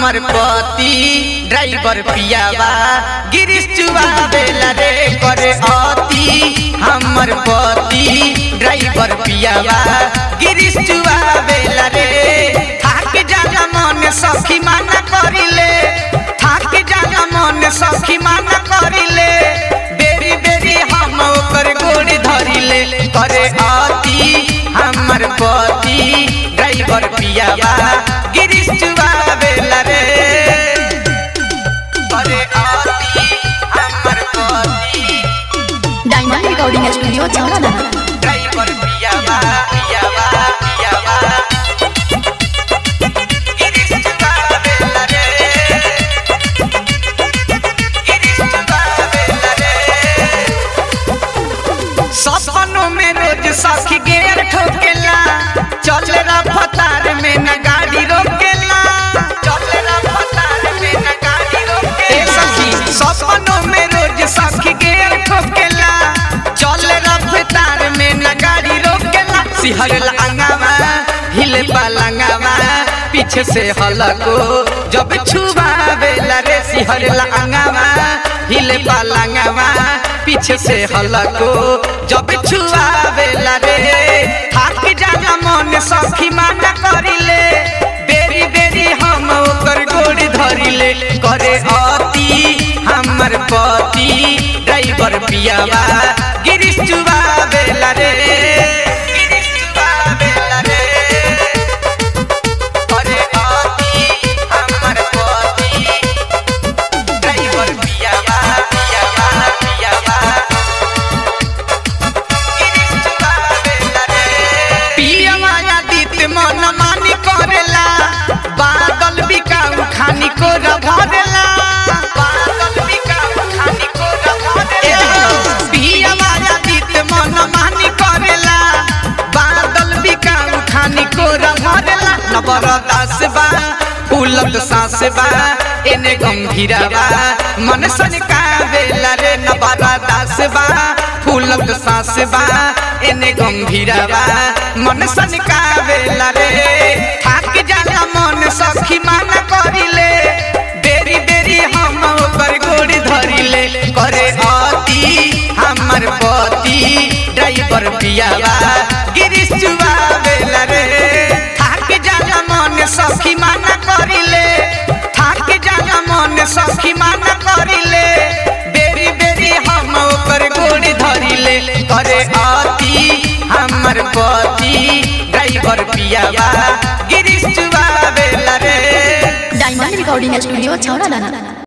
हमर पति ड्राइवर पियावा गिरीश चुआवेला रे करे अति हमर पति ड्राइवर पियावा गिरीश चुआवेला रे थाक जाला मन सखी माना करिले थाक जाला मन सखी माना करिले बेरी बेरी हम ओकर गोड़ धरिले करे अति हमर पति ड्राइवर पियावा गिरीश चुआवेला रे करे अति हमर पति डायमंड रिकॉर्डिंग स्टूडियो छावना ड्राइवर पियावा पियावा पियावा गिरीश चुआवेला रे गिरीश चुआवेला रे सपनों में रोज सखी गेर ठोकेला चल रफ्तार में न गाड़ी रोकेला चल रफ्तार में न गाड़ी रोकेला ए सखी सपनों में रोज सखी गेर ठोकेला चल रफ्तार में न गाड़ी रोकेला सिहर लंगावा हिले पलंगावा पीछे से हलको जब छुबावेला रे सिहर लंगावा हिले पलंगावा पीछे से हलको जब छुआवेला रे थाक जाला मन सखी माना करिले बेरी बेरी हम ओकर गोड़ धरिले करे अति हमर पति ड्राइवर पियावा गिरीश चुआवेला रे गिरीश चुआवेला रे करे अति हमर पति ड्राइवर पियावा पियावा पियावा गिरीश चुआवेला रे पियावा आदित मन मानी करेला बादल बिकाऊ खानी को रभरेला बादल बिकाऊ खानी को रभरेला पियावा आदित मन मानी करेला बादल बिकाऊ खानी को रभरेला नवरदास बा फूलत सांस बा एने गंभीरवा मन सन कावेला रे नवरदास बा फूलत सांस बा एने गंभीरवा मन सन कावेला रे थाक जाला मन सखी माना करिले बेरी बेरी हम ओकर गोड़ धरिले करे अति हमर पति ड्राइवर पियावा गिरीश चुआवेला रे थाक जाला मन सखी माना करिले थाक जाला मन सखी माना करिले बेरी बेरी हम ओकर गोड़ धरिले करे अति हमर पति ड्राइवर पियावा गिरीश चुआवेला रे डायमंड रिकॉर्डिंग स्टूडियो छावना